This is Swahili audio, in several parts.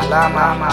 alama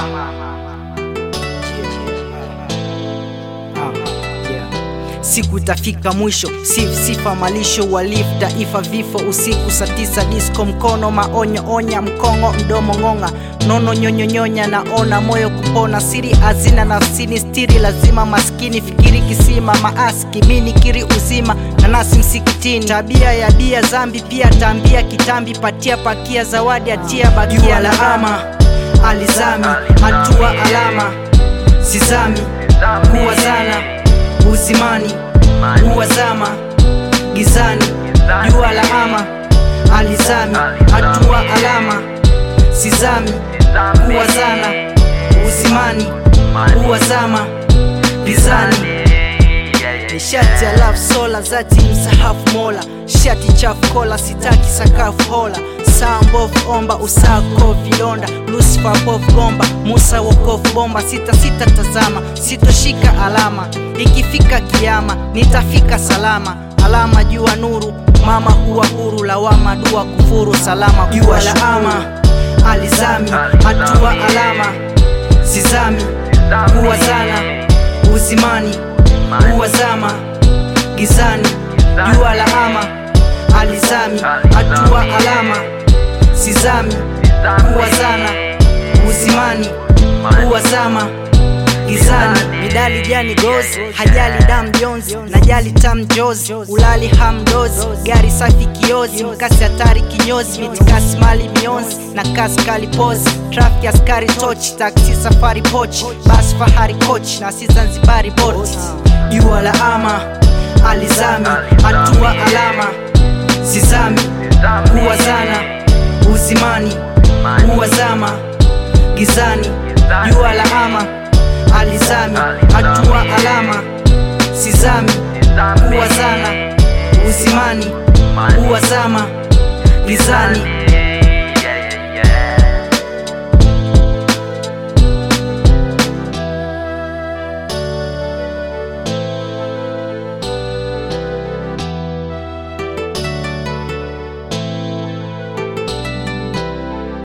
siku itafika mwisho sif sifa malisho walif taifa vifo usiku saa tisa disco mkono maonyo onya mkongo mdomo ng'ong'a nono nyonyonyonya naona moyo kupona siri hazina nafsini stiri lazima maskini fikiri kisima maaski mini kiri uzima nanasi msikitini tabia ya bia zambi pia tambia kitambi patia pakia zawadi atia bakia laama alizami hatua alama sizami kuwazana uzimani huwazama gizani jua la ama alizami hatua alama sizami huwazana uzimani huwazama gizani ni shati ya love sola zati msahafu mola shati chafu kola sitaki sakafu hola saa mbovu omba usako vilonda lusifa pofu gomba musa wokofu bomba sita sita tazama sitoshika alama ikifika kiama nitafika salama alama jua nuru mama huwa huru lawama dua kufuru salama jua la ama alizami hatua alama sizami huwazana uzimani huwazama gizani jua la ama alizami hatua alama sizami huwazana uzimani huwazama gizani midali jani gozi hajali dam jonzi najali tam jozi ulali hamdozi gari safi kiozi mkasi hatari kinyozi mitikasi mali mionzi na kasi kali pozi trafiki askari tochi taksi safari pochi basi fahari kochi na si zanzibari boti jua la ama alizami hatua alama sizami huwazana uzimani huwazama gizani jua la ama alizami hatua alama sizami huwazana uzimani huwazama gizani